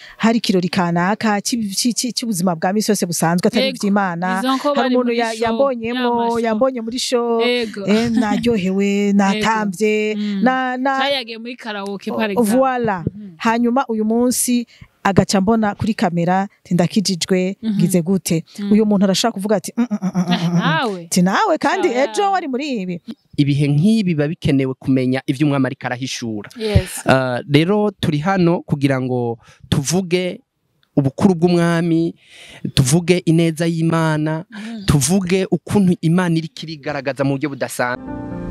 hari ikirori kanaka cy'ibi- cy'i- cy'i- cy'ubuzima bwa misi yose busanzwe atari Yego. iby'imana Izo nko hari bari umuntu muri ya- show, yambonyemo y'amashow. yambonye muri show Ego. eh, naryohewe natambye Mm. na na cyayagiye muri karaoke par exemple voila hanyuma uyu munsi agaca mbona kuri kamera tindakijijwe ngize gute uyu muntu arashaka kuvuga ati "Mm, mm, mm, mm, mm, mm." nawe ati nawe kandi Oya. ejo wari muri ibi ibihe nk'ibi biba bikenewe kumenya ivyo umwami ariko arahishura yes Uh, rero turi hano kugira ngo tuvuge ubukuru bw'umwami tuvuge ineza y'imana tuvuge ukuntu imana iriko irigaragaza mu buryo budasanzwe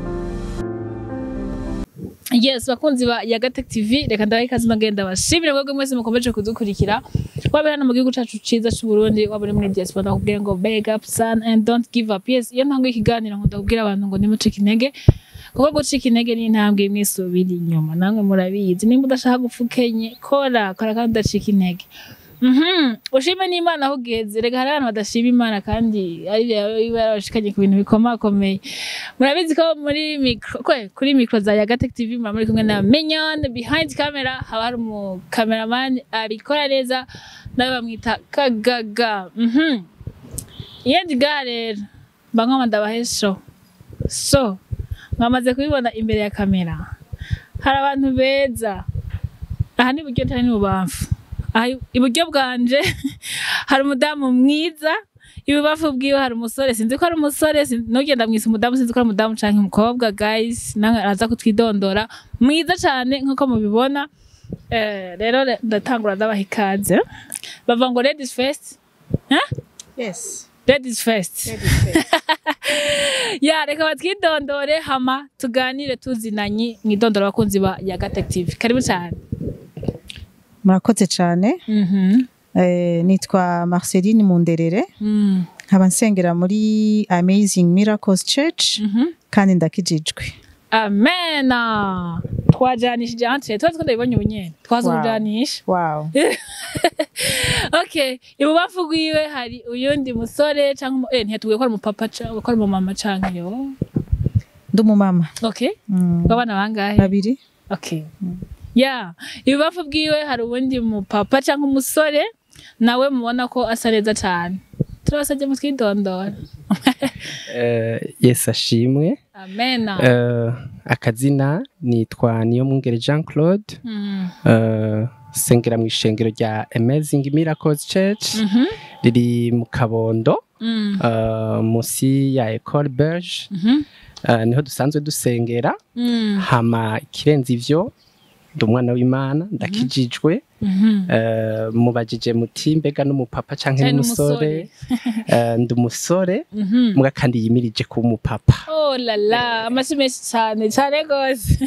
yes bakunzi ba Yagatech TV reka ndabaha ikaze nagenda bashimire mwebwe mwese mukomeje kudukurikira waba hano mu gihugu cacu ciza c'u Burundi waba uri muri diaspora ndakubwira ngo big up son and don't give up yes iyo ntango ikiganiro nkunda kubwira abantu ngo nimucike intege kuko gucika intege ni intambwe imwe isubira inyuma namwe murabizi nimba udashaka gupfa ukenye kora kora kandi udacika intege Mhm. ushime n'imana aho ugeze rega hari abantu badashima imana kandi ari biba yarabashikanye ku bintu bikomakomeye murabizi ko muri mikro kwe kuri mikro za Yagatech TV muba muri kumwe na Mignon behind camera haba hari umu cameraman abikora neza nawe bamwita Kagaga mhm yendi ga rero bamwe ndabahesho so mwamaze kubibona imbere ya kamera hari abantu beza aha ni buryo ntari n'ububamfu aha iburyo bwanje hari umudamu mwiza ibubafu bwiwe hari umusore sinzi ko ari umusore sin- nugenda mwisa umudamu sinzi ko ari umudamu canke umukobwa guys nawe araza kutwidondora mwiza cane nkuko mubibona eh, rero re- ndatangura ndabaha ikaze bavuga ngo ladies first huh? yes ladies first ya reka batwidondore hama tuganire tuzinanye mwidondora abakunzi ba Yagatech TV karibu cane murakoze cyane mhm eh, nitwa Marceline Munderere mm. nkaba nsengera muri Amazing Miracles Church mhm kandi ndakijijwe amena twajanishije hantre tuba twandabibonye ubunyene twazojanisha wow okay ibubafu rwiwe hari uyundi musore canke umu- eh ntiyatubwiye ko ari umupapa canke ko ari umumama canke yo ndi umumama okay Mm, w'abana bangahe babiri okay ya ibubafu bwiwe hari uwundi mupapa canke umusore nawe mubona ko asa neza cane turabasabye mutwidondora uh, yesu ashimwe amena uh, akazina nitwa niyo mwungere jean claude Mm. uh, sengera mu ishengero rya amazing miracles church Mhm. riri mu kabondo Mm. uh, musi ya ecole berge Mhm. uh, niho dusanzwe dusengera Mm. hama ikirenze ivyo ndi umwana w'imana ndakijijwe Mhm. uh, mubajije muti mbega n'umupapa canke Canke n'umusore uh, ndi umusore Mhm. mbwa kandi yimirije kuba umupapa Oh la la, amashyi menshi cyane cyane rwose.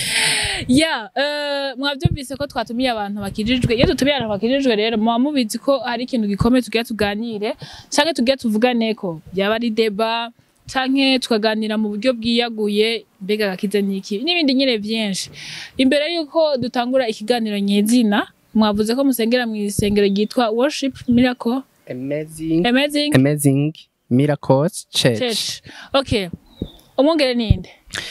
ya, eh, mwabyumvise ko twatumiye abantu bakijijwe. Iyo dutumiye abantu bakijijwe rero muba mubizi ko hari ikintu gikomeye tugiye tuganire canke tugiye tuvugane ko byaba ari deba canke tukaganira mu buryo bwiyaguye mbega gakize niki n'ibindi nyine byinshi. Imbere yuko dutangura ikiganiro nyezina mwavuze ko musengera mu isengero ryitwa Worship Miracle amazing, Amazing amazing miracles church, Church. Okay. Umwungere ninde?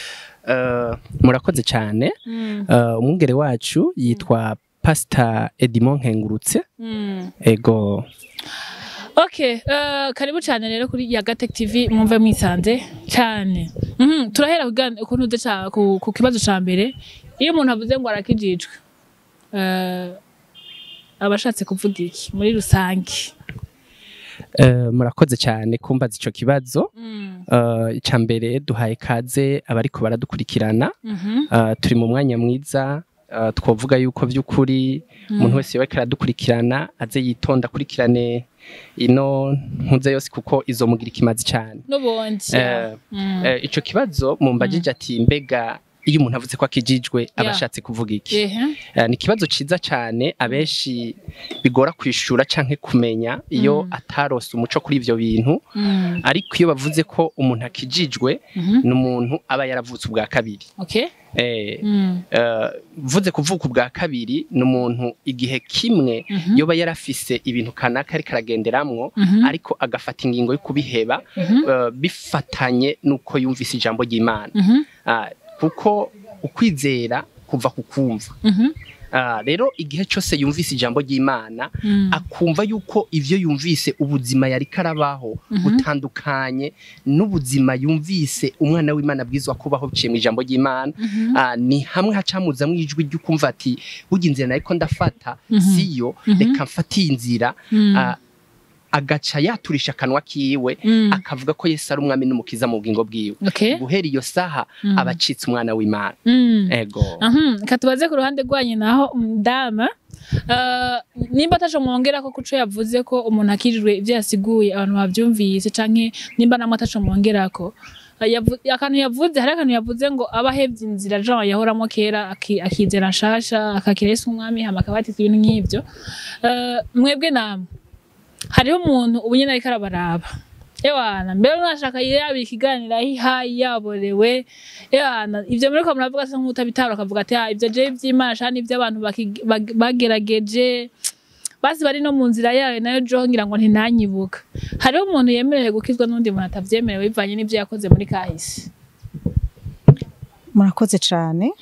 Uh, murakoze cyane Mm. uh, umwungere wacu yitwa pastor edimond nkengurutse Mm. ego Okay, uh, karibu cyane rero kuri Yagatech TV mwumve mwisanze cyane. Mhm, turahera kugana ukuntu uze ca- ku, ku kibazo ca mbere. Iyo umuntu avuze ngo arakijijwe. Uh, abashatse kuvuga iki muri rusange. uh, murakoze cyane kumbaza ico kibazo Mm. uh, icya mbere duhaye kaze abariko baradukurikirana Mhm. uh, turi mu mwanya mwiza uh, twovuga yuko by'ukuri umuntu wese yoba ariko aradukurikirana aze yitonda akurikirane ino nkuze yose kuko izomugira ikimazi cyane Nubundi. Eh, Mm. Eh, ico kibazo mumbajije ati mbega iyo umuntu avuze ko akijijwe aba Yeah. ashatse kuvuga iki Ehe. Eh, ni ikibazo ciza cyane abenshi bigora kwishura canke kumenya iyo Mm. atarose umuco kuri ivyo bintu Mm. ariko iyo bavuze ko umuntu akijijwe Mhm. ni umuntu aba yaravutse ubwa kabiri Okay. eh, Mm. eh, vuze kuvuka ubwa kabiri ni umuntu igihe kimwe Mhm. yoba yarafise ibintu kanaka ariko aragenderamwo Mhm. ariko agafata ingingo yo kubiheba Mhm. eh, bifatanye n'uko yumvise ijambo ry'imana Mhm. Ah, kuko ukwizera kuva ku kumva Mhm. Ah, rero igihe cyose yumvise ijambo ry'imana Mm. akumva yuko ivyo yumvise ubuzima yari karabaho Mhm. butandukanye n'ubuzima yumvise umwana w'imana abwirizwa kubaho biciye mu ijambo ry'imana Mhm. Ah, ni hamwe hacamuzamwo ijwi ry'ukumva ati burya inzira nariko ndafata Mhm. siyo Mhm. reka mfate iyi nzira Mm. Ah, agaca yaturisha akanwa kiwe Mm. akavuga ko yesu ari umwami n'umukiza mu bugingo bwiwe Okay. guhera iyo saha Mm. aba acitse umwana w'imana Mm. ego Mhm, Reka tubaze ku ruhande rwanyu naho dama nimba ataje mwongera ko kuco yavuze ko umuntu akirijwe ibyo yasiguye abantu bavyumvise canke nimba namwe ataje mwongera ko Uh, yavu- akantu yavuze hari akantu yavuze ngo aba ahevye inzira Jean yahoramo kera aki- akizera nshasha akakira Yesu umwami hama akabatizwa ibintu nk'ivyo Uh, mwebwe namwe hariho umuntu ubu nyene ariko arabaraba ewana mbere mwashaka yaba ikiganiro aho ihayi yaborewe ewana ivyo muri ko muravuga se nk'utabitara akavuga ati "Ah, ivyo je vy'imana shani ivyo abantu baki- bag- bagerageje basi bari no mu nzira yayo nayo jo ngira ngo ntinanyibuka hariho umuntu yemerewe gukizwa n'undi muntu atavyemerewe bivanye n'ivyo yakoze muri kahise murakoze cane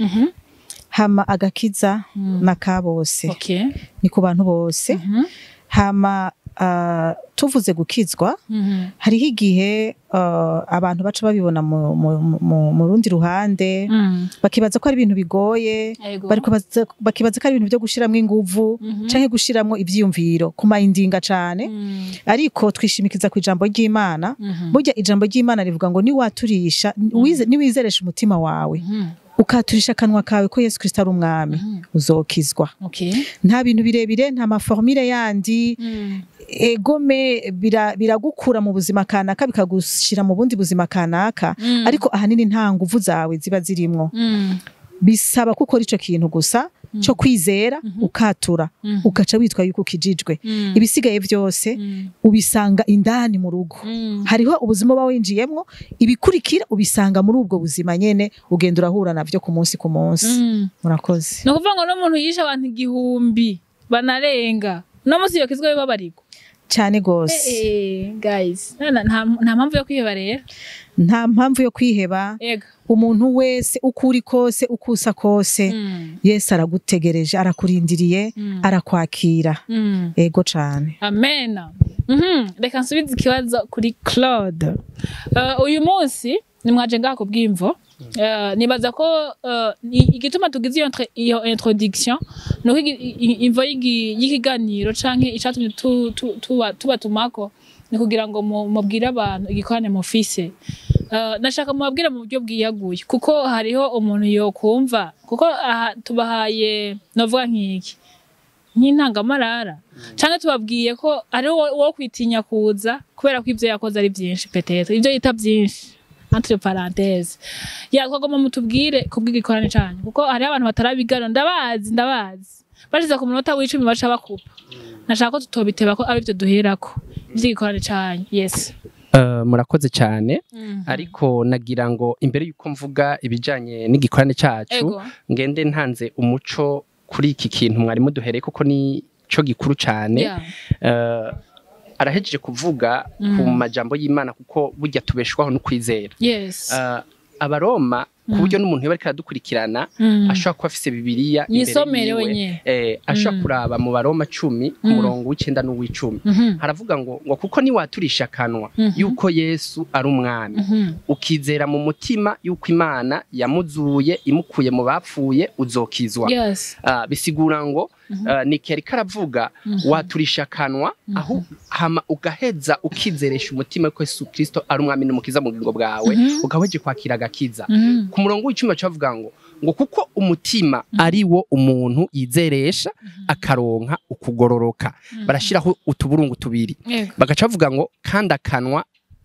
hama agakiza Mm. na ka bose okay ni ku bantu bose Mhm. hama ah, tuvuze gukizwa Mhm. hariho igihe ah, abantu baca babibona mu, mu, mu, mu rundi ruhande Mm. bakibaza ko ari ibintu bigoye Ego. bariko baza- bakibaza ko ari ibintu byo gushiramwo inguvu Mhm. canke gushiramwo ivyiyumviro kumayindinga cane Mm. ariko twishimikiza ku ijambo ry'imana Mhm. burya ijambo ry'imana rivuga ngo niwaturisha wize- niwizeresha umutima wawe Mhm. ukaturisha akanwa kawe ko yesu kristo ari umwami Mhm. uzokizwa okay nta bintu birebire nta maformire yandi Mm. egome bira- biragukura mu buzima kanaka bikagushira mu bundi buzima kanaka Mm. ariko ahanini nta nguvu zawe ziba zirimwo Mm. bisaba ko ukora ico kintu gusa cyo kwizera ukatura Mhm. ugaca witwa yuko ukijijwe Mm. ibisigaye byose Mm. ubisanga indani mu rugo Mm. hariho ubuzima uba winjiyemwo ibikurikira ubisanga muri ubwo buzima nyene ugenda urahura navyo ku munsi ku munsi Mm. murakoze ni ukuvuga ngo n'umuntu yishe abantu igihumbi banarenga uno munsi yokizwa bibabarirwa cyane gose Eh, guys nta nta- nta mpamvu yo kwiheba rero nta mpamvu yo kwiheba ega umuntu wese uko uri kose uko usa kose Mm. yesu aragutegereje arakurindiriye Mm. arakwakira Mm. ego cane amena Mhm, reka nsubize ikibazo kuri claude Eh, uyu munsi nimwaje ngaha ku bw'imvo Eh, nibaza ko eh, i- igituma tugize iyo entre- iyo introduction ni uko igi- i- imvo y'igi- y'ikiganiro canke icatumye tu- tu- tuba- tubatumako ni kugira ngo mu- mubwire abantu igikorane mufise Eh, nashaka mubabwire mu buryo bwiyaguye kuko hariho umuntu yokumva kuko aha tubahaye novuga nk'iki nk'intangamarara canke tubabwiye ko ari wo wo kwitinya kuza kubera ko ivyo yakoze ari vyinshi petete ivyo yita vyinshi entre parenthèse ya twagomba mutubwire kubw'igikorane canyu kuko hariho abantu batarabigana ndabazi ndabazi bashize ku munota w'icumi baca bakupa nashaka ko tutobiteba ko arivyo duherako ivy'igikorane canyu yes Eh, murakoze cyane ariko nagira ngo imbere y'uko mvuga ibijanye n'igikorane cyacu ego ngende ntanze umuco kuri iki kintu mwari muduhereye kuko ni cyo gikuru cyane yeah. Eh, arahejeje kuvuga ku majambo y'imana kuko burya tubeshwaho no kwizera yes Eh, abaroma ku buryo n'umuntu yoba ariko aradukurikirana Mm. ashobora kuba afise bibiliya imbere Yisomere yiwe, wenyene. eh, ashobora kuraba mu baroma cumi ku murongo w'icenda n'uw'icumi Mhm. haravuga ngo ngo kuko niwaturisha akanwa Mhm. yuko yesu ari umwami Mhm. ukizera mu mutima yuko imana yamuzuye imukuye mu bapfuye uzokizwa yes Ah, bisigura ngo ah, niki yariko aravuga waturisha akanwa aho hama ugaheza ukizeresha umutima ko yesu kristo ari umwami n'umukiza mu bugingo bwawe ukaba waje kwakira agakiza Mhm. ku murongo w'icumi baca bavuga ngo ngo kuko umutima ari wo umuntu yizeresha akaronka ukugororoka barashyiraho utuburungu tubiri Ego. bagaca bavuga ngo kandi akanwa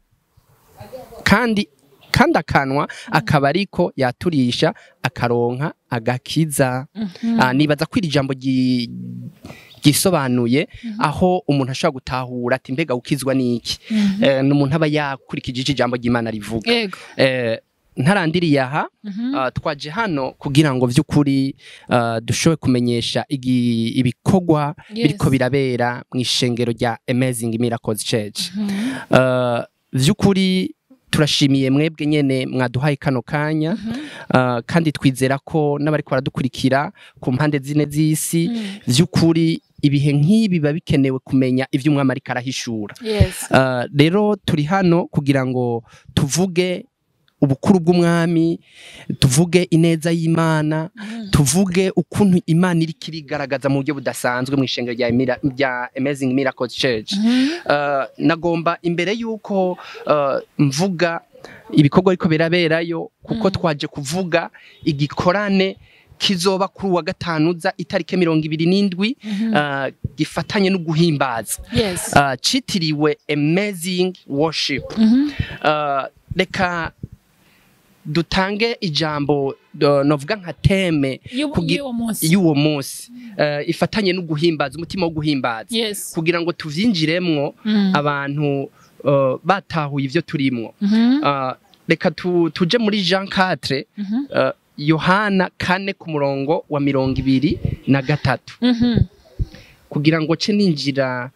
kandi kandi akanwa akaba ariko yaturisha akaronka agakiza Ah, nibaza ko iri jambo ryi- ryisobanuye aho umuntu ashobora gutahura ati mbega gukizwa n'iki Eh, ni umuntu aba yakurikije icyo ijambo ry'imana rivuga ego Eh, ntarandiriye aha ah, twaje hano kugira ngo by'ukuri ah, dushobore kumenyesha igi- ibikorwa Yes. biriko birabera mu ishengero rya Amazing Miracles Church Ah, by'ukuri turashimiye mwebwe nyene mwaduhaye kano kanya uh, kandi twizera ko n'abariko baradukurikira ku mpande zine z'isi vy'ukuri ibihe nk'ibi biba bikenewe kumenya ivyo umwami ariko arahishura yes Uh, rero turi hano kugira ngo tuvuge ubukuru bw'umwami tuvuge ineza y'imana tuvuge ukuntu imana iri kirigaragaza mu buryo budasanzwe mu ishengero rya, Mira- rya amazing miracle church uh, nagomba imbere y'uko uh, mvuga ibikorwa ariko biraberayo kuko twaje kuvuga igikorane kizoba kuri uwa gatanu uza itariki mirongo ibiri n'indwi uh, gifatanye no guhimbaza yes uh, citiriwe amazing worship uh, reka dutange ijambo uh, novuga nka teme kugi- y'uwo munsi y'uwo munsi uh, ifatanye no guhimbaza umutima wo guhimbaza yes kugira ngo tuvyinjiremwo Mm. abantu uh, batahuye ivyo turimwo Mhm. uh, reka tu, tuje muri Jean 4 Mhm. uh, Yohana kane ku murongo wa mirongo ibiri na gatatu Mhm. kugira ngo ce ninjira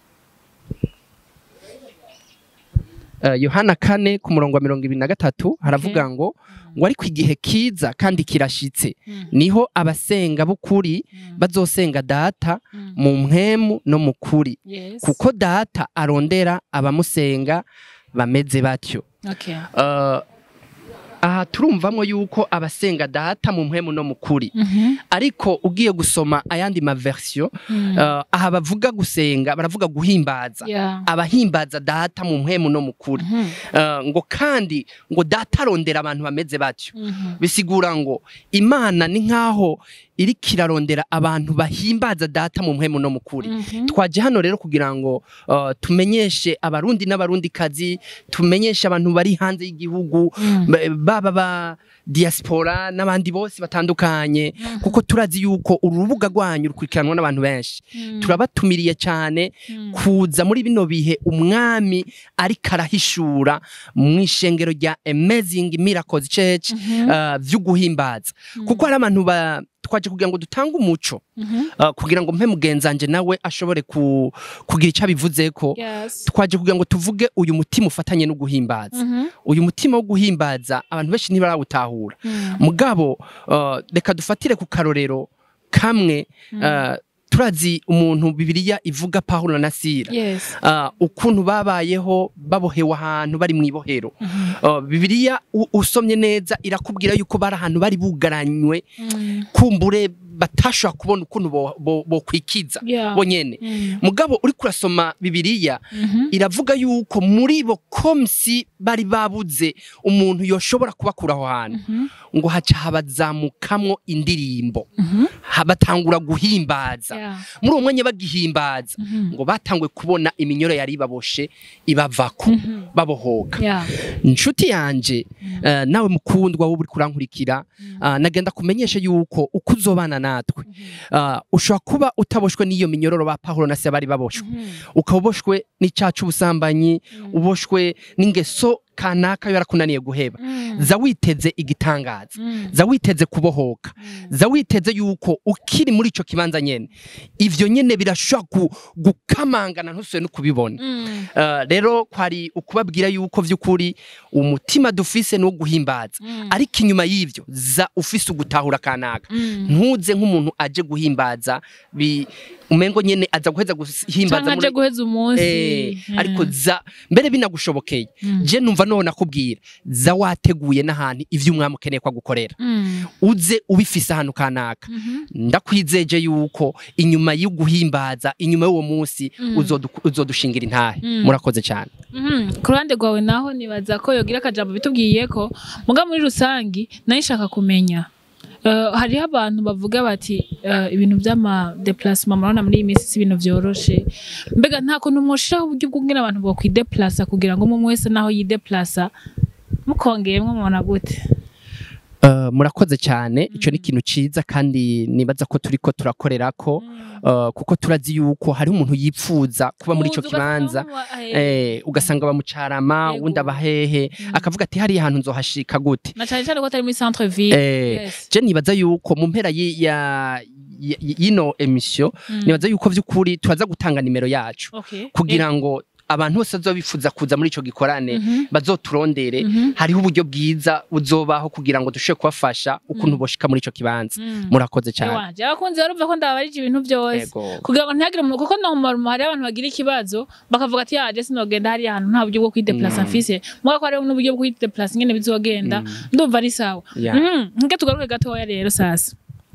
Uh, Yohana kane ku murongo wa mirongo ibiri na gatatu haravuga ngo ngo ariko igihe kiza kandi kirashitse Mm. niho abasenga b'ukuri bazosenga data Mm. mu mpwemu no mu kuri yes kuko data arondera abamusenga bameze batyo okay Uh, aha turumvamo yuko abasenga data mu mpwemu no mu kuri Mhm. ariko ugiye gusoma ayandi maversion Mm. uh, aha bavuga gusenga baravuga guhimbaza yeah abahimbaza data mu mpwemu no mu kuri Mhm. Uh, ngo kandi ngo data arondera abantu bameze batyo Mhm. bisigura ngo imana ni nkaho iri kirarondera abantu bahimbaza data mu mpwemu no mu kuri Mhm. twaje hano rero kugira ngo uh, tumenyeshe abarundi n'abarundikazi tumenyeshe abantu bari hanze y'igihugu Mm. ba- baba ba diaspora n'abandi bose batandukanye kuko turazi yuko urubuga rwanyu rukurikiranwa n'abantu benshi Mm. turabatumiriye cyane Mm. kuza muri bino bihe umwami ariko arahishura mu ishengero rya amazing miracles church uh, vy'uguhimbaza kuko hari abantu ba twaje kugira ngo dutange umuco Mhm. uh, kugira ngo mpe mugenzanje nawe ashobore ku, kugira icyo abivuzeko yes twaje kugira ngo tuvuge uyu mutima ufatanye no guhimbaza Mhm. uyu mutima wo guhimbaza abantu benshi ntibarawutahura Mm. mugabo uh, reka dufatire ku karorero kamwe uh, turazi umuntu bibiliya ivuga pawulo na sira yes uh, ukuntu babayeho babohewe ahantu bari mu ibohero uh, bibiliya u- usomye neza irakubwira yuko bari ahantu bari bugaranywe Mm. kumbure batashobora kubona ukuntu bo- bo- bokwikiza Yeah. bonyene Mm. mugabo uri kurasoma bibiliya Mhm. iravuga yuko muri bo komsi bari babuze umuntu yoshobora kubakura aho hantu Mhm. ngo haca habazamukamwo indirimbo Mhm. ha- batangura guhimbaza Yeah. muri uwo mwanya bagihimbaza Mhm. ngo batanguye kubona iminyoro yari ibaboshe ibavako Mhm. babohoka Yeah. inshuti yanje eh, nawe mukundwa wowe uri kurankurikira ah, nagenda kumenyesha yuko uko uzobana natwe ah, ushobora kuba utaboshwe n'iyo minyororo ba Pawulo na se bari baboshwe Mhm. ukaba uboshwe n'icyaha c'ubusambanyi uboshwe n'ingeso kanaka yarakunaniye guheba Mm. za witeze igitangaza Mm. za witeze kubohoka za witeze yuko ukiri muri ico kibanza nyene ivyo nyene birashobora gu- gukamangana ntusubire no kubibona Mm. Uh, rero kwari ukubabwira yuko vy'ukuri umutima dufise no guhimbaza Mm. ariko inyuma y'ivyo za ufise ugutahura kanaka Mm. ntuze nk'umuntu aje guhimbaza bi umengo nyene aza guheza guhimbaza canke aje guheza umunsi Eh, Mm. ariko za mbere binagushobokeye Mm. je numva none nakubwira za wateguye n'ahantu ivyo umwami ukeneye ko agukorera Mm. uze ubifise ahantu kanaka Mhm. ndakwizeje yuko inyuma yo guhimbaza inyuma y'uwo munsi Mm. uzodu- uzodushingira intahe Mm. murakoze cyane Mhm. ku ruhande rwawe naho nibaza ko yogira akajambo bitubwiye ko muga muri rusangi nayo nshaka kumenya Uh, hariho abantu bavuga bati uh, ibintu vy'ama déplacement murabona muri iyi minsi si ibintu vyoroshe mbega nta kuntu mwoshiraho uburyo bw'ubwira abantu bokwideplasa kugira ngo umwe wese naho yideplasa mukongeyemwo mubona gute Uh, murakoze cyane ico ni ikintu ciza kandi nibaza ko turiko turakorerako uh, kuko turazi yuko hari umuntu yipfuza kuba muri ico Kuza ugasanga kibanza muba- eh, eh, ugasanga bamucarama Yego. uwundi abahehe akavuga ati hariya hantu nzohashika gute na cane cane ko atari muri centre ville Eh, Yes. je nibaza yuko mu mpera yi- ya y- y'ino emission Mm. nibaza yuko vy'ukuri turaza gutanga nimero yacu Okay. kugira ngo abantu bose bazobifuza kuza muri ico gikorane Mhm. bazoturondere Mhm. hariho uburyo bwiza buzobaho kugira ngo dushobore kubafasha ukuntu boshika muri ico kibanza Mm. murakoze cyane Ewa, abakunzi barumva ko ndababarije ibintu byose Yego. kugira ngo ntihagire umuntu kuko no mu hari abantu bagira ikibazo bakavuga ati yaje sinogenda hariya hantu nta buryo bwo kwideplasa mfise muga ko hariho n'uburyo bwo kwideplasa ingene bizogenda ndumva ari sawa Yeah. Mhm, nke tugaruke gatoya rero sasa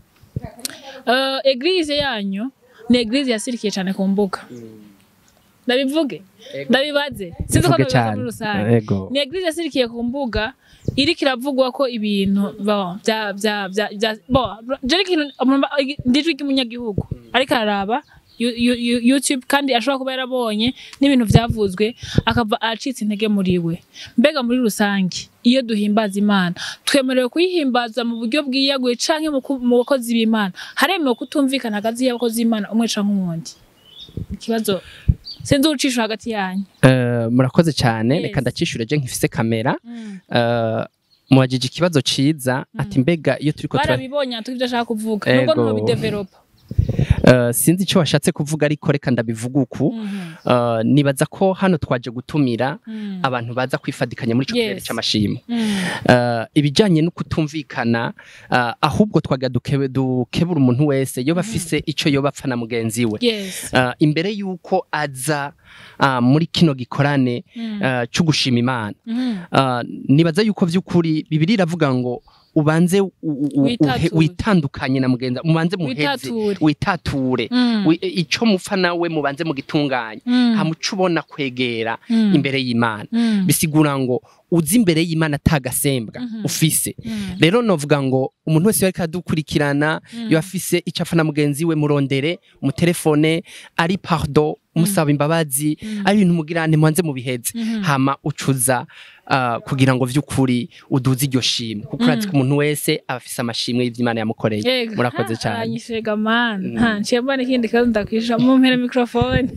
Eh, eglise yanyu ni eglise yasirikiye cyane ku mbuga ndabivuge ndabibaze sinzi ko Bivuge ndabibaza cyane. muri rusange Yego. ni eglise yasirikiye ku mbuga iriko iravugwa ko ibintu bo, bya bya bya bya bo je ikintu umuntu- ndijwi ry'umunyagihugu ariko araraba Yu- Yu- Yu- YouTube kandi ashobora kuba yarabonye n'ibintu vyavuzwe akava acitse intege muri we mbega muri rusange iyo duhimbaza imana twemerewe kuyihimbaza mu buryo bwiyaguye canke mu ku- mu bakozi b'imana haremewe kutumvikana hagati y'abakozi b'imana umwe canke uwundi ikibazo sinzi ucisha hagati yanyu Eh, murakoze cyane Yes. reka ndacishure je nkifise kamera Eh, mubajije ikibazo ciza ati mbega iyo turiko tura- barabibonye atuko ivyo ashaka kuvuga nubwo Ego. ntubidevelopa Eh, sinzi icyo washatse kuvuga ariko reka ndabivuga uku Eh, nibaza ko hano twaje gutumira abantu baza kwifadikanya muri ico kirere Yes. c'amashimo Eh, ibijanye no kutumvikana eh, ahubwo twaga dukebe- dukebura umuntu wese yoba afise ico yoba apfa na mugenzi we yes Eh, imbere yuko aza ah, muri kino gikorane eh, cyo gushima imana Mhm. Ah, nibaza yuko vy'ukuri bibiri iravuga ngo ubanze u- u- u- Witature. uhe- witandukanye na mugenza mubanze muheze Witature. witature Mm. Wi- ico mupfa nawe mubanze mugitunganye Mm. hamuca ubona kwegera Mm. imbere y'imana Mm. bisigura ngo uzi imbere y'imana atagasembwa ufise Mm. rero novuga ngo umuntu wese ariko adukurikirana iyo afise icyo apfa na mugenzi we murondere umutelefone ari pardo umusaba imbabazi ari ibintu mugirane mubanze mubiheze hama ucuza ah, kugira ngo vy'ukuri uduze iryo shimwe kuko urazi ko umuntu wese aba afise amashimwe y'ivy'imana yamukoreye Yego. murakoze Ha, cyane aranyishega man nta nciye mbona ikindi kibazo ndakwisha mumpere mikrofone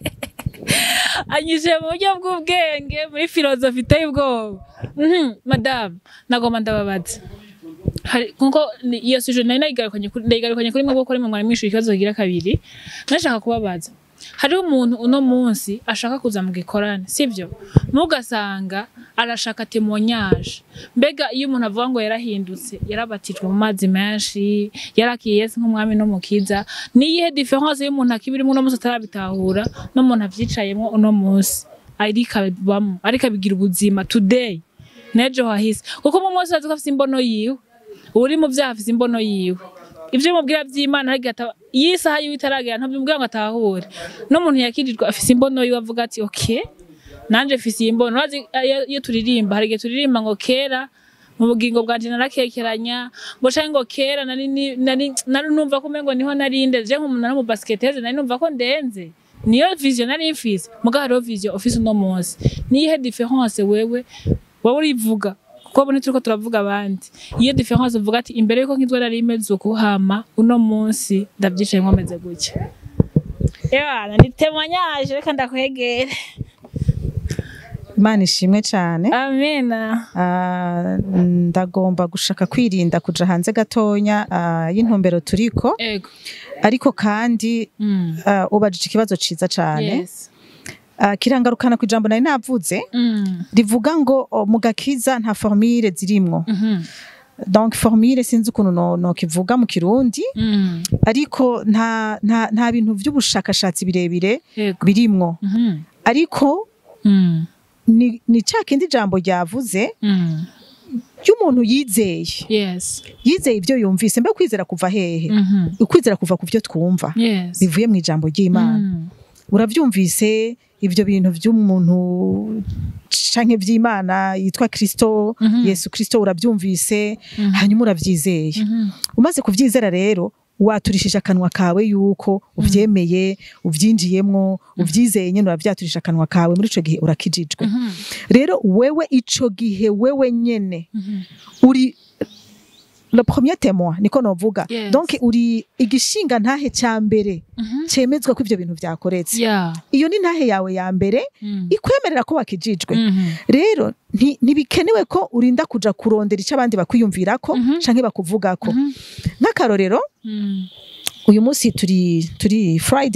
anyishe mu buryo bw'ubwenge muri filozofi iteye ubwoba Mhm, madamu nagomba ndababaza hari kuko ni- iyo suje nari nayigarukanye kuri ndayigarukanye kuri mwe kuko rimwe mwari mwishuye ikibazo kigira kabiri nashaka kubabaza hariho umuntu uno munsi ashaka kuza mu gikorane sibyo mugasanga arashaka temonyage mbega iyo umuntu avuga ngo yarahindutse yarabatijwe mu mazi menshi yarakiye Yesu nk'umwami n'umukiza ni iyihe diference y'umuntu akibirimo uno munsi atarabitahura n'umuntu avyicayemo uno munsi ariko abibamo ariko abigira ubuzima today n'ejo hahise kuko mu munsi azi ko afise imbono yiwe uri mu vyaha afise imbono yiwe ivyo mubwira vy'imana ariko ataba iyi saha yiwe itaragera ntavyumubwira ngo atahure n'umuntu yakijijwe afise imbono yiwe avuga ati okay nanje mfise iyi mbono urazi iyo- iyo turirimba hari igihe turirimba ngo kera mu bugingo bwanje narakekeranya ngo canke ngo kera nari ni- nari nari numva ko umengo niho narinde je nk'umuntu ari mu basketeze nari numva ko ndenze niyo vision nari mfise muga hariho vision ufise uno munsi niyihe difference wewe wowe urivuga kuko ubu turiko turavuga abandi iyo difference uvuga ati imbere yuko nkizwa nari imeze uku hama uno munsi ndavyicayemwo meze gutya Ewana, ni témoignage reka ndakwegere imana ishimwe cyane amena Ah, ndagomba gushaka kwirinda kuja hanze gatonya ah, y'intumbero turiko ego ariko kandi Mm. ah, ubajije ikibazo ciza cyane yes Ah, kirangarukana ku ijambo nari navuze Mm. rivuga ngo oh, mu gakiza nta formule zirimwo Mhm. donc formule sinzi ukuntu no, no kivuga mu kirundi Mm. ariko nta, nta, nta bintu vy'ubushakashatsi birebire ego birimwo Mhm. ariko Mm. ni, ni ca kindi jambo ryavuze Mm. ry'umuntu yizeye yes yizeye ibyo yumvise mbe kwizera kuva hehe Mhm. ukwizera kuva ku byo twumva yes bivuye mu ijambo ry'imana Mm. urabyumvise ibyo bintu by'umuntu canke by'imana yitwa kristo Mhm. yesu kristo urabyumvise Mhm. hanyuma urabyizeye Mhm. umaze kubyizera rero waturishije akanwa kawe yuko ubyemeye ubyinjiyemwo ubyizeye nyine urabyaturisha akanwa kawe muri ico gihe urakijijwe Mhm. rero wewe ico gihe wewe nyene Mhm. uri le premier témoin niko novuga Yes. donc uri igishinga ntahe cya mbere Mhm. cemezwa ko ivyo bintu vyakoretse yeah iyo ni ntahe yawe ya mbere Mm. ikwemerera ko wakijijwe Mhm. rero nti- ntibikenewe ko urinda kuja kurondera icyo abandi bakwiyumvirako Mhm. canke bakuvugako Mhm. nk'akarorero Mm. uyu munsi turi turi friday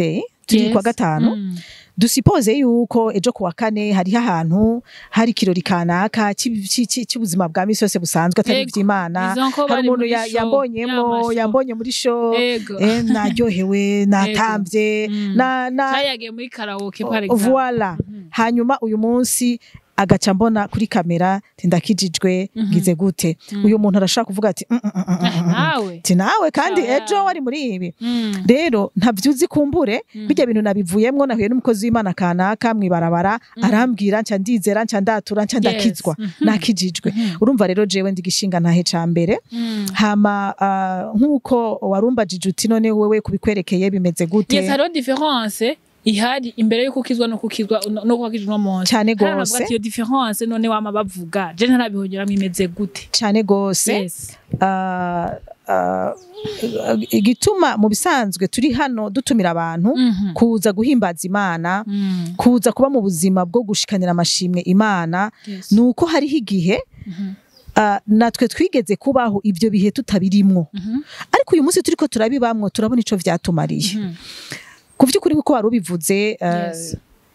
turi Yes. kwa gatanu Mm. dusipoze yuko ejo kuwa kane hariho ahantu hari ikirori kanaka cy'i- cy'i- cy'i- cy'ubuzima bwa misi yose busanzwe atari Yego. iby'imana Izo nko hari bari umuntu muri ya- show, yambonyemo y'amashow. yambonye muri show Ego. eh, naryohewe natambye Mm. na na Cyayagiye muri karaoke par exemple. voila hanyuma uyu munsi agaca mbona kuri kamera tindakijijwe ngize gute uyu muntu arashaka kuvuga ati "Mm, mm, mm, mm, mm, mm." nawe ati nawe kandi Oya. ejo wari muri ibi Mm. rero ntavyuzi kumbure bijya bintu nabivuyemwo nahuye n'umukozi w'imana kanaka mwibarabara arambwira nca ndizera nca ndatura nca ndakizwa Mhm. nakijijwe urumva rero jewe ndigishinga ntahe ca mbere Mm. hama ah, nk'uko warumbajije uti none wewe kubikwerekeye bimeze gute yes hariho difference ihari imbere y'uko ukizwa no kukizwa no no kwakizwa uno munsi Cane Kandi navuga gose. ati iyo difference none wama bavuga je ntarabihongeramo imeze gute cane gose yes Ah, ah, igituma mu bisanzwe turi hano dutumira abantu Mhm. kuza guhimbaza imana Mm. kuza kuba mu buzima bwo gushikanira amashimwe imana Yes. ni uko hariho igihe Mhm. ah, natwe twigeze kubaho ibyo bihe tutabirimwo Mhm. ariko uyu munsi turiko turabibamwo turabona ico vyatumariye Mhm. ku vy'ukuri kuko wari ubivuze ah, Yes.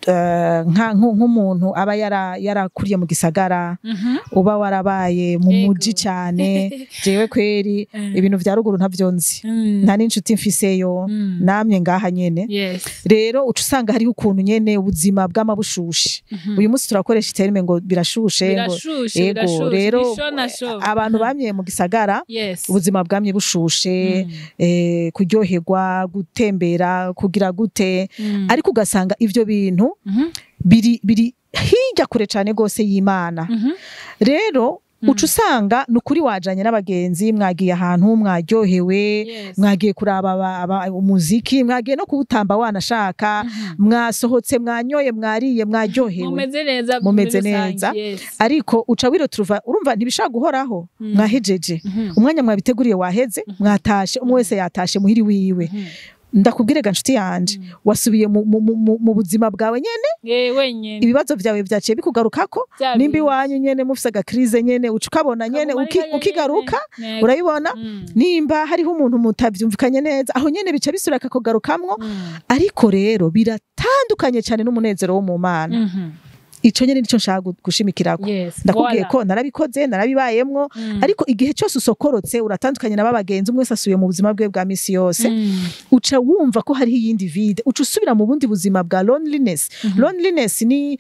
ah, nka- nku- nk'umuntu aba yara- yarakuriye mu gisagara Mhm. uba warabaye mu Ego. muji cane jewe kweri Mm. ibintu vya ruguru ntavyo nzi Mm. nta n'inshuti mfiseyo Mm. namye ngaha nyene yes rero uca usanga hariho ukuntu nyene ubuzima bw'amabushushe Mhm. uyu munsi turakoresha iterime ngo birashushe ngo birashushe ego birashushe rero ni sho na sho abantu Mhm. bamye mu gisagara yes ubuzima bwamye bushushe Mm. eh, kuryoherwa gutembera kugira gute Mm. ariko ugasanga ivyo bintu Mhm. biri biri hirya kure cane gose y'imana Mhm. rero uca usanga ni ukuri wajanye n'abagenzi mwagiye ahantu mwaryohewe Yes. mwagiye kuraba aba- aba- umuziki mwagiye no kuwutamba wanashaka Mhm. mwasohotse mwanyoye mwariye mwaryohewe mumeze neza Mumeze muri rusange, neza. yes. ariko uca wiroturuva urumva ntibishaka guhoraho Mm. mwahejeje Mhm. umwanya mwabiteguriye waheze mwatashe umwe wese yatashe muhiri wiwe Mhm. ndakubwire ga nshuti yanje wasubiye mu, mu, mu, mu buzima bwawe nyene Eh, wenyene ibibazo vyawe vyaciye bikugarukako Vya nimba bindi. iwanyu nyene mufise agakrize nyene uca ukabona nyene Kaguma uki, ari kanyene. ukigaruka Nego. urabibona Mm. nimba hariho umuntu mutavyumvikanye neza aho nyene bica bisubira kakugarukamwo Mm. ariko rero biratandukanye cyane n'umunezero wo mu mana Mhm. ico nyene nico nshaka gu- gushimikirako Yes. ndakubwiye Voilà. ko narabikoze narabibayemwo Mm. ariko igihe cyose usokorotse uratandukanye na babagenzi umwe wese asubiye mu buzima bwe bwa misi yose Mm. uca wumva ko hariho iyindi vide uca usubira mu bundi buzima bwa loneliness loneliness ni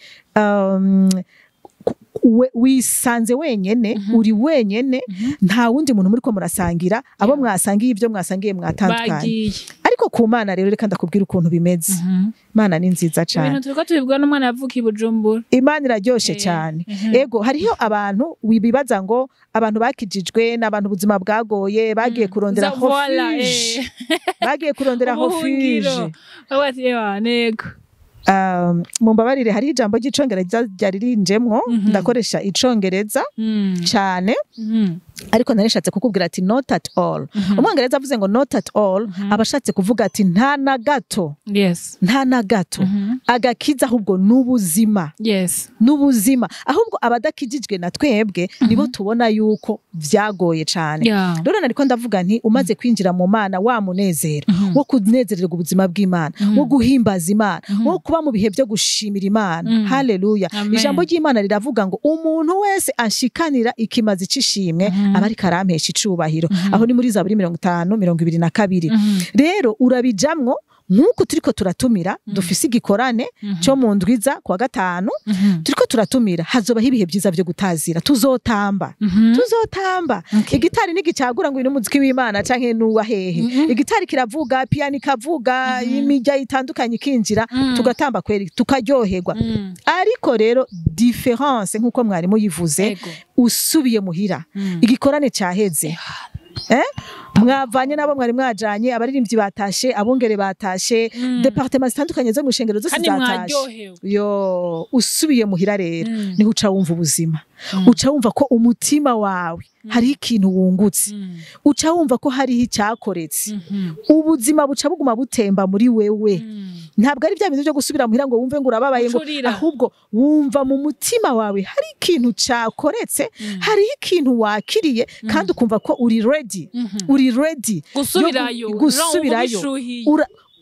um, ku- we- wisanze wenyene uri wenyene nta wundi muntu muri ko murasangira abo mwasangiye ibyo mwasangiye mwatandukanye bagiye ariko ku mana rero reka ndakubwira ukuntu bimeze Mhm. imana ni nziza cyane ibintu turiko tubibwa n'umwana yavukiye i bujumbura imana iraryoshe Eh, cyane mhm. ego hariho abantu wibibaza ngo abantu bakijijwe n'abantu ubuzima bwagoye bagiye kurondera Za- voilà, refuge eh. bagiye kurondera Ubuhungiro. refuge Bavuga ati, "Ewa, nego um, mumbabarire hari ijambo ry'icongereza ryari rinjemwo Mhm. ndakoresha icongereza Mm. cyane Mhm. ariko narishatse kukubwira ati not at all Mhm. umwongereza avuze ngo not at all aba ashatse kuvuga ati nta na gato yes nta na gato Mhm. agakiza ahubwo n'ubuzima yes n'ubuzima ahubwo abadakijijwe na twebwe nibo tubona yuko vyagoye cane Yeah. rero nariko ndavuga nti umaze kwinjira mu mana wa munezero Mhm. wo kunezererwa ubuzima bw'imana Mhm. wo guhimbaza imana Mhm. wo kuba mu bihe byo gushimira imana Mhm. haleluya Amen. ijambo ry'imana riravuga ngo umuntu wese anshikanira ikimazi c'ishimwe Mhm. aba ariko arampesha icubahiro aho ni muri zaburi mirongo itanu mirongo ibiri na kabiri Mhm. rero urabijamwo nk'uko turiko turatumira dufise igikorane cyo mu ndwiza kuwa gatanu Mhm. turiko turatumira hazobaho ibihe byiza vyo gutazira tuzotamba Mhm. tuzotamba Okay. igitari ntigicagura ngo uyu n'umuziki w'imana canke n'uwa hehe Mhm. igitari kiravuga piyano ikavuga imijya itandukanye ikinjira Mhm. tugatamba kweri tukaryoherwa Mm. ariko rero diference nk'uko mwarimu yivuze Ego. usubiye muhira Mm. igikorane caheze eh? mwavanye nabo mwari mwajanye abaririmbyi batashe abungere batashe Mm. departement zitandukanye zo mu shengero zose kandi zatashe mwaryohewe yo usubiye muhira rero Mm. niho uca wumva ubuzima Mm. uca wumva ko umutima wawe hariho ikintu wungutse Mm. uca wumva ko hariho icyakoretse Mhm. ubuzima buca buguma butemba muri wewe Mm. ntabwo ari bya bintu byo gusubira muhira ngo wumve ngo urababaye ngo Gucurira. ahubwo wumva mu mutima wawe hari ikintu cyakoretse hariho ikintu wakiriye kandi ukumva ko uri ready Mhm. uri ready gusubirayo yo gu- gusubirayo Urumva ubishuhiye. Ura-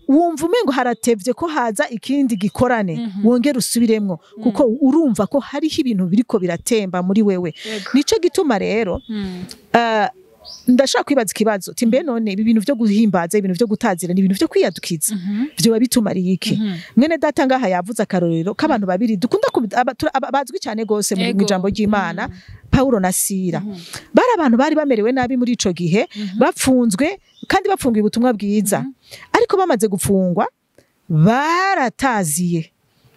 wumva umengo haratevye ko haza ikindi gikorane Mhm. wongera usubiremwo kuko urumva ko hariho ibintu biriko biratemba muri wewe Yego. nico gituma rero Mm. uh, ndashaka kwibaza ikibazo ti mbe none ibi bintu vyo guhimbaza ibintu vyo gutazira ni ibintu vyo kwiyadukiza Mhm. vyoba bitumariye iki Mhm. mwene data ngaha yavuze akarorero k'abantu babiri dukunda kubi- aba- tura- aba- bazwi cyane gose mu Yego. mu ijambo ry'imana Mm. Paulo na Sira Mhm. bari abantu bari bamerewe nabi muri ico gihe bapfunzwe kandi bapfungiye ubutumwa bwiza ariko bamaze gufungwa barataziye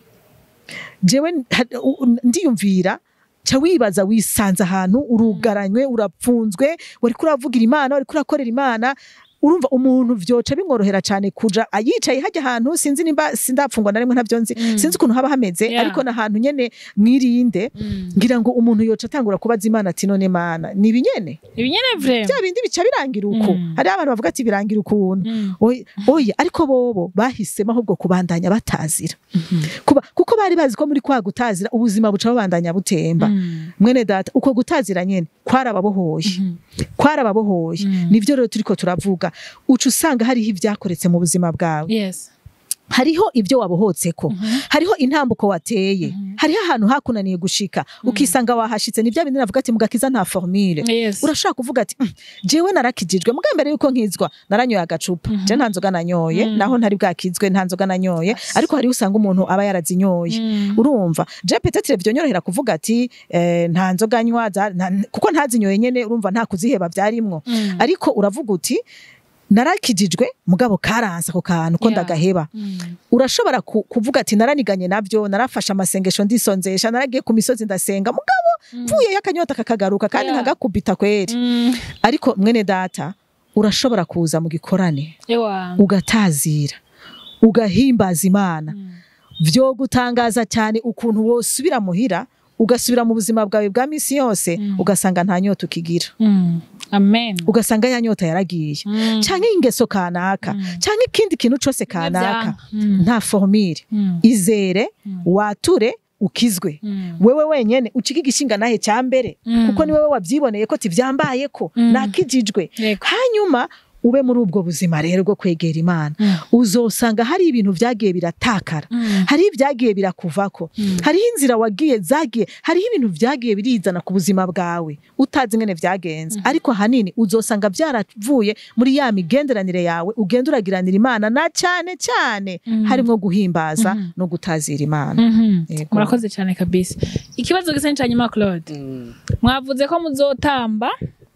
jewe ha- u- ndiyumvira ca wibaza wisanze ahantu urugaranywe urapfunzwe wariko uravugira imana wariko urakorera imana urumva umuntu vyoca bimworohera cane kuja ayicaye hajya ahantu sinzi nimba sindapfungwa na rimwe ntavyo nzi Mm. sinzi ukuntu haba hameze Yeah. ariko n'ahantu nyene mwirinde Mm. ngira ngo umuntu yoca atangura kubaza imana ati none mana ni ibinyene ibi nyene vrema bya bindi bica birangira uko Mm. hariho abantu bavuga ati birangira ukuntu Mm. Oya- oya ariko bobo bahisemo ahubwo kubandanya batazira Kuba, kuko bari bazi ko muri kwa gutazira ubuzima buca bubandanya butemba Mm. mwene data uko gutazira nyene kwarababohoye Mhm. kwarababohoye Mm. nivyo rero turiko turavuga uca usanga hariho ibyakoretse mu buzima bwawe yes hariho ibyo wabohotseko hariho intambuko wateye hariho ahantu hakunaniye gushika ukisanga wahashitse ni bya bindi navuga ati mugakiza nta formule yes urashobora kuvuga ati "Mm, jewe narakijijwe muga mbere yuko nkizwa naranyoye agacupa je nta nzoga nanyoye Mhm. naho ntari bwakizwe nta nzoga nanyoye ariko hariho usanga umuntu aba yarazinyoye Mm. urumva je petetre vyonyorohera kuvuga ati eh, nta nzoga nywa za- nta- kuko ntazinyoye nyene urumva nta kuziheba vyarimwo Mm. ariko uravuga uti narakijijwe mugabo karansa ako kantu ko Yeah. ndagaheba Mm. urashobora ku- kuvuga ati naraniganye navyo narafashe amasengesho ndisonzesha naragiye ku misozi ndasenga mugabo mvuyeyo akanyota kakagaruka kandi Yeah. nkagakubita kweri Mm. ariko mwene data urashobora kuza mu gikorane ewa ugatazira ugahimbaza imana Mm. vyo gutangaza cyane ukuntu wosubira muhira ugasubira mu buzima bwawe bwa misi yose Mm. ugasanga nta nyota ukigira Mm. amen ugasanga ya nyota yaragiye Mm. canke ingeso kanaka Mm. canke ikindi kintu cose kanaka Mm. nta formire Mm. izere Mm. wature ukizwe Mm. wewe wenyene ucike igishinga nahe cya mbere Mm. kuko ni wewe wabyiboneye ko tivyambaye ko Mm. nakijijwe Yego. hanyuma ube muri ubwo buzima rero bwo kwegera imana Mm. uzosanga hari ibintu vyagiye biratakara Mm. hariho ibyagiye birakuvako Mm. hariho inzira wagiye zagiye hariho ibintu vyagiye birizana ku buzima bwawe utazi ngene vyagenze ariko ahanini uzosanga vyaravuye muri ya migenderanire yawe ugenda uragiranira imana na cyane cyane Mhm. harimwo guhimbaza Mhm. no gutazira imana Mhm. Yego. murakoze cyane kabisa ikibazo gisa n'icya nyuma claude mwavuze ko muzotamba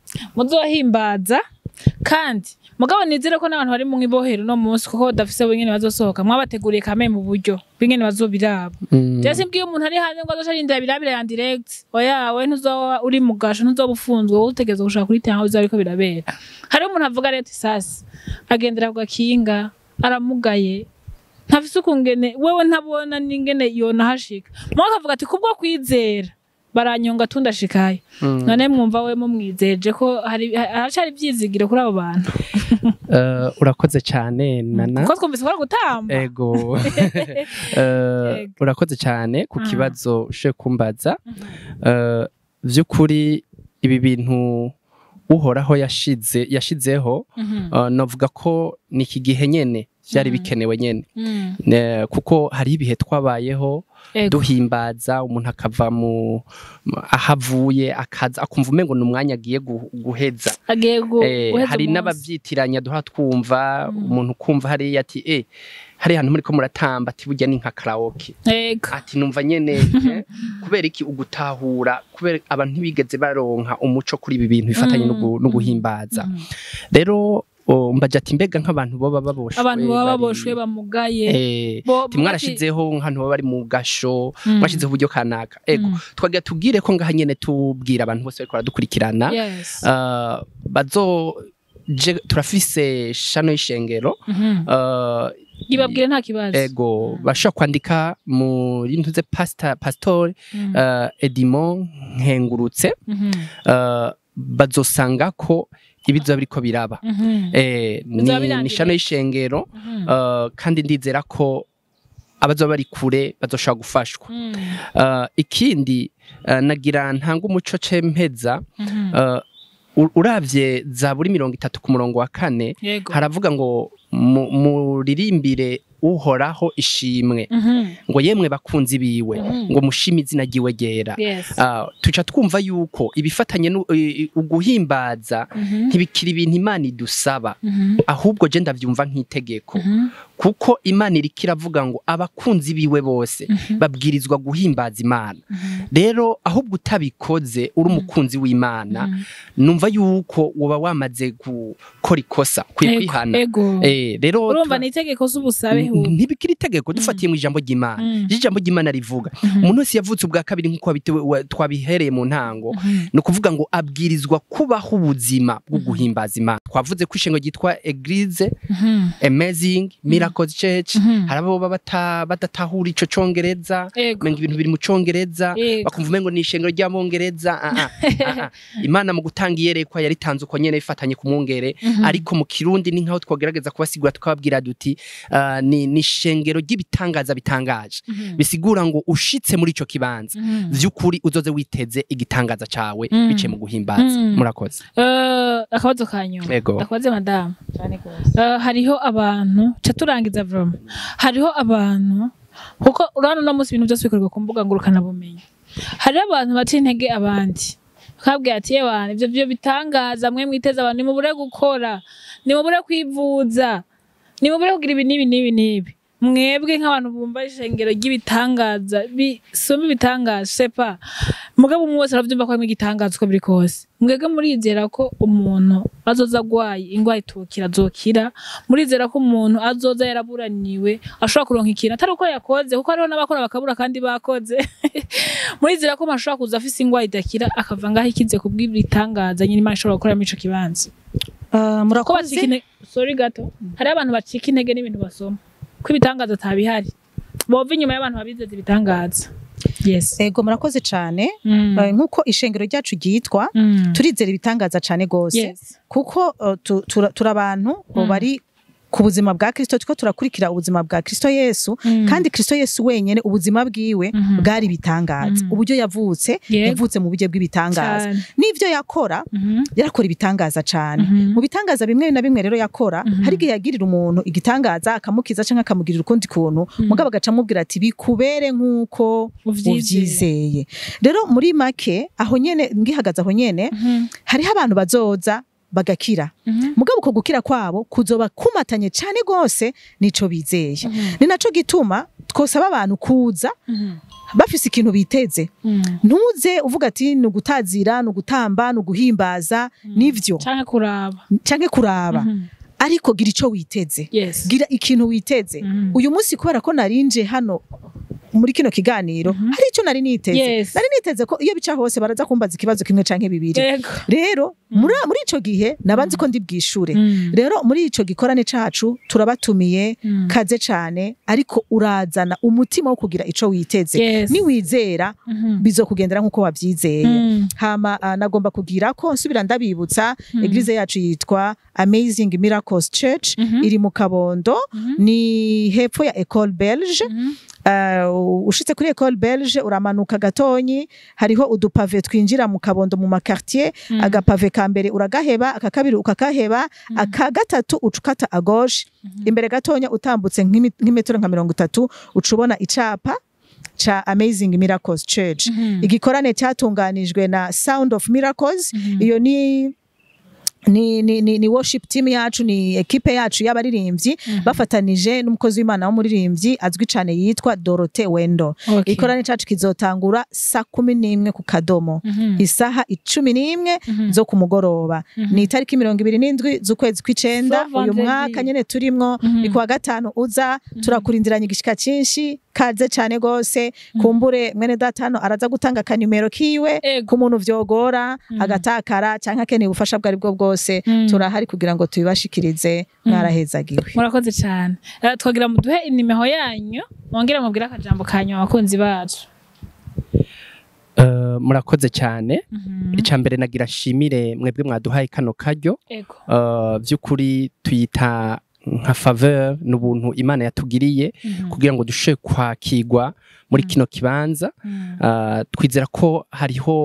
muzohimbaza kandi mugabo nizere ko n'abantu bari mu ibohero no munsi kuko badafise bonyene bazosohoka mwabateguriye kame mu buryo bw'ingene bazobiraba je simbwiye umuntu ari hanze ngo azoca arindira birabira ya direct oya we ntuzoba uri mu gasho ntuzoba ufunzwe wowe utegereza gushaka kuri taha uzi ariko birabera hariho umuntu avuga rero ati sasi agendera ku gakinga aramugaye ntafise ukungene wewe ntabona n'ingene yonahashika mwawe akavuga ati kubwo kwizera baranyonga tundashikaye none mwumva we mumwizeje ko hari haracari ivyizigiro kuri abo bantu Eh, urakoze cyane nana kuko twumvise ko ari gutamba ego Eh, Ego. urakoze cyane ku Ah. kibazo ushe kumbaza Eh, vy'ukuri ibi bintu uhoraho yashize yashizeho Mhm. eh, navuga ko ni iki gihe nyene vyari Mhm. bikenewe nyene Mm. Ne- kuko hari ibihe twabayeho Ego. duhimbaza umuntu akava mu mu- aho avuye akaza akumva umengo ni umwanya agiye gu- guheza agiye gu- Eh, guheza hari umunsi. n'abavyitiranya duha twumva Mm. umuntu kumva hariya ati eh hari ahantu muriko muratamba ati burya ni nka karaoke Ego. ati numva nyene eh, kubera iki ugutahura kubera abantu ntibigeze baronka umuco kuri ibi bintu bifatanye no gu- no Mm. guhimbaza Mhm. rero oh, mbaje ati mbega nk'abantu baba baboshwe abantu baba bari- baboshwe bamugaye eh, Bo- timwarashizeho nk'ahantu baba bari mu gasho Mm. mwashizeho uburyo kanaka ego Mm. twagira tubwire ko ngaha nyene tubwira abantu bose bariko baradukurikirana Yes. uh, bazo je turafise shano y'ishengero Mhm. uh, ibabwire nta kibazo ego Mm. bashobora kwandika muri ntuze pastor pastor Mhm. uh, Edimon nkengurutse Mhm. uh, bazosanga ko ibizoba biriko biraba Mhm. eh, Bizoba ni, birangiye. ni shano y'ishengero Mhm. uh, kandi ndizera ko abazoba bari kure bazoshobora gufashwa Mhm. uh, ikindi uh, nagira ntanga umuco cempeza Mhm. uh, u- uravye zaburi mirongo itatu ku murongo wa kane Yego. haravuga ngo mu- muririmbire uhoraho ishimwe Mhm. ngo yemwe bakunzi biwe Mhm. ngo mushime izina ryiwe ryera Yes. Ah, tuca twumva yuko ibifatanye nu- i- i- uguhimbaza Mhm. ntibikiri ibintu imana idusaba Mhm. ahubwo je ndavyumva nk'itegeko Mhm. kuko imana iriko iravuga ngo abakunzi biwe bose Mhm. babwirizwa guhimbaza imana Mhm. rero ahubwo utabikoze uri umukunzi w'imana Mhm. numva yuko woba wamaze gukora ikosa kwiye Ego, kwihana ego Eh, rero urumva tura- ni itegeko z'ubusabe N- ahubwo. ntibikiri itegeko dufatiye mu ijambo ry'imana Mm. ijambo ijambo ry'imana rivuga Mhm. umuntu wese yavutse ubwa kabiri nk'uko wabitewe- wa- twabihereye mu ntango Mhm. ni ukuvuga ngo abwirizwa kubaho ubuzima bwo guhimbaza imana twavuze ko ishengo ryitwa eglise Mhm. amazing miracles church Mhm. hari abo baba bata- badatahura ico congereza Ego. umenga ibintu biri mu congereza Ego. bakumva umengo ni ishengero ry'abongereza ah, ah, ah, ah. imana mu gutanga iyerekwa yaritanze uko nyene ifatanye ku mwungere Mhm. ariko mu kirundi ni nkaho twagerageza kubasigura tukababwira duti ah, ni ni ishengero ry'ibitangaza bitangaje Mhm. bisigura ngo ushitse muri ico kibanza Mhm. vy'ukuri uzoze witeze igitangaza cawe Mm. biciye mu guhimbaza Mm. murakoze Eh, akabazo ka nyuma Ego. ndakubaze madamu Eh, hariho abantu ca turangiza vroma hariho abantu kuko urabona uno munsi ibintu byose bikorwa ku mbuga ngurukanabumenyi hariho abantu baca intege abandi bakabwira ati yewe ivyo vyo bitangaza mwe mwiteze abantu nimubure gukora nimubure kwivuza nimubure kugira ibi n'ibi n'ibi n'ibi mwebwe nk'abantu bumva ishengero ry'ibitangaza bisoma ibitangaza sepa mugabo umwe wese aravyumva ko harimwo igitangaza uko biri kose mwebwe murizera ko umuntu azoza agwaye ingwara itukira azokira murizera ko umuntu azoza yaraburaniwe ashobora kuronka ikintu atari uko yakoze kuko hariho n'abakora bakabura kandi bakoze murizera ko umuntu ashobora kuza afise ingwara idakira akava ngaho ikize ku bw'ibitangaza nyine imana ishobora gukoramo ico kibanza Ah, ko murakoze bacika intege sorry gato hariho abantu bacika intege n'ibintu basoma ko ibitangaza atabihari bova inyuma y'abantu babizeza ibitangaza yes ego murakoze cyane Mm. Eh, nk'uko ishengero ryacu ryitwa Mm. turizera ibitangaza cyane rwose yes kuko uh, tu- tura- turi abantu Mm. bari ku buzima bwa kirisito turiko turakurikira ubuzima bwa kirisito yesu Mm. kandi kirisito yesu wenyene ubuzima bwiwe Mhm. bwari ibitangaza Mm. uburyo yavutse Yego. yavutse mu buryo bw'ibitangaza Cane. n'ivyo yakora Mhm. yarakora ibitangaza cane Mhm. mu bitangaza bimwe na bimwe rero yakora Mhm. hari igihe yagirira umuntu igitangaza akamukiza canke akamugirira ukundi kuntu mugabo agaca amubwira ati bikubere nk'uko Uvyizeye. uvyizeye rero muri make aho nyene ngihagaze aho nyene Mhm. hariho abantu bazoza bagakira Mhm. mugabo uko gukira kwabo kuzoba kumatanye cyane rwose nico bizeye Mhm. ni naco gituma twosaba abantu kuza Mhm. bafise ikintu biteze Mhm. ntuze uvuga ati ni ugutazira ni ugutamba ni uguhimbaza nivyo canke kuraba canke kuraba Mhm. ariko gira ico witeze yes gira ikintu witeze Mhm. uyu munsi kubera ko narinje hano muri kino kiganiro hari icyo nari niteze Yes. nari niteze ko iyo bica hose baraza kumbaza ikibazo kimwe canke bibiri yego rero muri muri ico gihe nabanzi ko ndi bwishure Mhm. rero muri ico gikorane cacu turabatumiye Mhm. kaze cane ariko urazana umutima wo kugira ico witeze Yes. niwizera Mhm. bizokugendera nk'uko wavyizeye Mhm. hama uh, nagomba kugira ko nsubira ndabibutsa eglise yacu yitwa amazing miracles church Mhm. iri mu kabondo ni hepfo ya ecole belge Mhm. uh, ushitse kuri ecole belge uramanuka gatonyi hariho udupave twinjira mu kabondo mu makartier Mhm. agapave ka mbere uragaheba aka kabiri ukakaheba aka gatatu uca ukata a gauche imbere gatonya utambutse nk'imi- nk'imetero nka mirongo itatu uca ubona icapa ca amazing miracles church Mhm. igikorane cyatunganijwe na sound of miracles Mhm. iyo ni ni, ni, ni, ni worship team yacu ni ekipe yacu y'abaririmbyi bafatanije n'umukozi w'imana w'umuririmbyi azwi cyane yitwa Dorote Wendo Okay. ikorane cacu kizotangura saa kumi n'imwe ku kadomo Mhm. isaha icumi n'imwe Mhm. zo ku mugoroba ni itariki mirongo ibiri n'indwi z'ukwezi kw'icenda So uyu vendredi. mwaka nyene turimwo Mhm. ni kuwa gatanu uza turakurindiranye igishika cinshi kaze cane gose kumbure mwene data hano araza gutanga akanimero kiwe Ego. ku muntu vyogora agatakara canke akeneye ubufasha bwo aribwo bwose Mm. turahari kugira ngo tubibashikirize mwarahezagiwe murakoze cyane Eh, twagira muduhe inimero yanyu mwongere mubwire akajambo kanyu abakunzi bacu Eh, murakoze cyane Mhm. icya mbere nagira nshimire mwebwe mwaduhaye kano karyo ego Eh, by'ukuri tuyita nka faveur n'ubuntu imana yatugiriye Mhm. kugira ngo dushobore kwakirwa muri kino kibanza Mhm. Ah, twizera ko hariho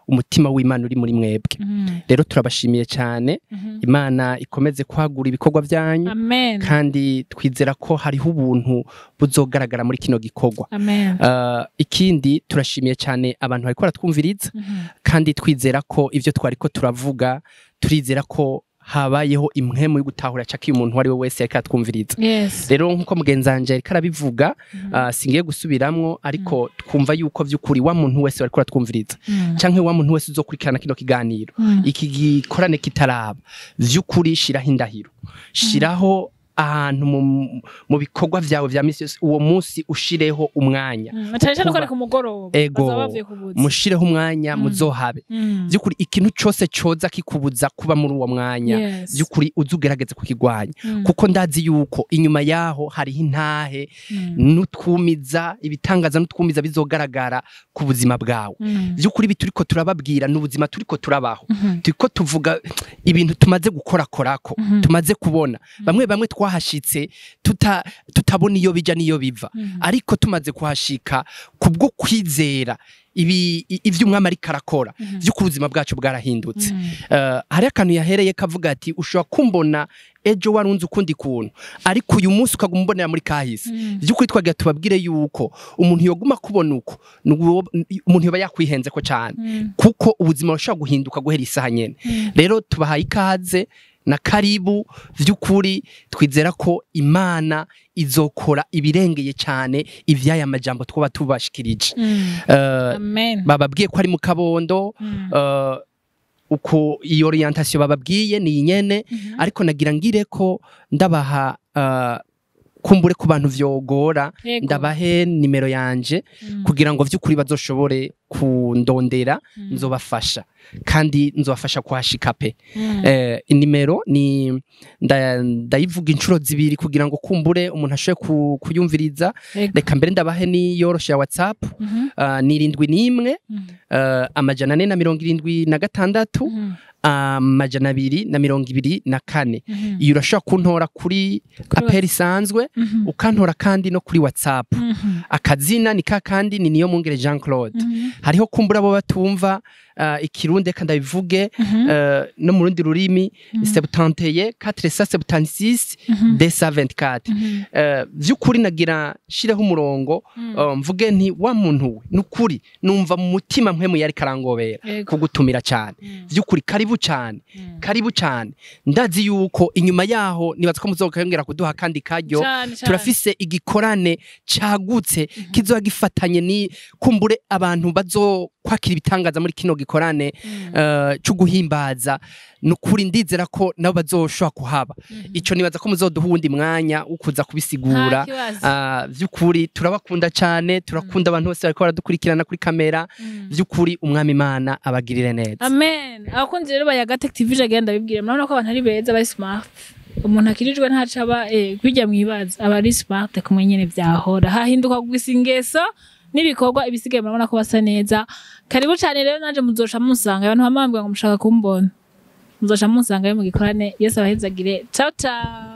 umutima w'imana uri muri mwebwe Mhm. rero turabashimiye cyane Mhm. imana ikomeze kwagura ibikorwa byanyu amen kandi twizera ko hariho ubuntu buzogaragara muri kino gikorwa amen Uh, ikindi turashimiye cyane abantu bariko baratwumviriza Mhm. kandi twizera ko ivyo twariko turavuga turizera ko habayeho impwemu yo gutahura caki umuntu uwo ari we wese yariko aratwumviriza yes rero nk'uko mugenzi wanje yariko arabivuga uh, singiye gusubiramwo ariko twumva yuko vy'ukuri wa muntu wese wariko aratwumviriza Mhm. canke wa muntu wese uzokurikirana kino kiganiro Mhm. iki gikorane kitaraba vy'ukuri shiraho indahiro shiraho ahantu mu, mu bikorwa vyawe vya misi yose uwo munsi ushireho umwanya Mhm. Na cyane cyane ko kuba- ari ku mugoroba Ego. bazaba bavuye ku buzi mushireho umwanya Mm. muzohabe Mhm. vy'ukuri ikintu cose coza kikubuza kuba muri uwo mwanya Yes. vy'ukuri uze ugerageze kukigwanya Mhm. kuko ndazi yuko inyuma yaho hariho intahe Mhm. n'utwumiza ibitangaza n'utwumiza bizogaragara ku buzima bwawe Mhm. vy'ukuri ibi turiko turababwira ni ubuzima turiko turabaho Mhm. turiko tuvuga ibintu tumaze gukorakorako Mhm. tumaze kubona bamwe bamwe twahashitse tuta, tutabona iyo bija n'iyo biva Mhm. ariko tumaze kuhashika kubwo kwizera ibi i- ivyo umwami ariko arakora Mhm. vy'uko ubuzima bwacu bwarahindutse Mhm. uh, hari akantu yahereye kavuga ati ushobora kumbona ejo warunze ukundi kuntu ariko uyu munsi ukaguma umbonera muri kahise Mhm. vy'ukuri twagira tubabwire yuko umuntu yoguma kubona uko nuwo- umuntu yoba yakwihenze ko cane Mhm. kuko ubuzima bushobora guhinduka guhera isaha nyene Mhm. rero tubahaye ikaze na karibu vy'ukuri twizera ko imana izokora ibirengeye cyane ivy'aya majambo twaba tubashikirije Mhm. uh, amen bababwiye ko ari mu kabondo Mhm. uh, uko iyo orientation bababwiye ni inyene Mhm. ariko nagira ngire ko ndabaha uh, kumbure ku bantu vyogora Yego. ndabahe nimero yanje Mhm. kugira ngo vy'ukuri bazoshobore kundondera Mhm. nzobafasha kandi nzobafasha kuhashika pe Mhm. eh, inimero ni nda- ndayivuga inshuro zibiri kugira ngo kumbure umuntu ashobore ku, kuyumviriza Yego. reka mbere ndabahe niyoroshe ya whatsapp Mhm. uh, ni irindwi n'imwe Mhm. uh, amajana ane na mirongo irindwi na gatandatu Mhm. amajana abiri na mirongo ibiri na kane Mhm. iyo urashobora kuntora kuri Kuri aperi isanzwe Mhm. ukantora kandi no kuri whatsapp Mhm. akazina ni ka kandi ni niyo mungere jean claude Mhm. hariho kumbura abo batumva uh, ikirundi reka ndabivuge Mhm. uh, no mu rundi rurimi Mhm. sebutanteye quatre cent sebutantisix Mhm. deux cent vingt quatre Mhm. Uh, vy'ukuri nagira shireho umurongo Mhm. uh, mvuge nti wa muntu we nukuri numva mu mutima mpwemu yari karangobera Yego. kugutumira cyane Mhm. vy'ukuri karibu cyane Mhm. karibu cyane ndazi yuko inyuma yaho nibaza ko muzokongera kuduha kandi karyo Cane, cane. turafise igikorane cagutse kizoba gifatanye ni kumbure abantu bazokwakira ibitangaza muri kino gikorane Mhm. uh, cyo guhimbaza nukuri ndizera ko nabo bazoshobora kuhaba Mhm. ico nibaza ko muzoduha uwundi mwanya wo kuza kubisigura Nta kibazo. uh, vy'ukuri turabakunda cyane turakunda abantu bose bariko baradukurikirana kuri kamera Mhm. vy'ukuri umwami imana abagirire neza amen abakunzi rero ba yagatec tv agenda abibwira murabona ko abantu ari beza bari smart umuntu akirijwe ntaco aba eh, kwirya mwibaza aba ari smart kumwe nyene vyahora hahinduka gusa ingeso n'ibikorwa ibisigaye murabona ko basa neza karibu cane rero naje muzoca musanga abantu bamambwira ngo mushaka kumbona muzoca musanga mu gikorane yesu abahezagire ciao ciao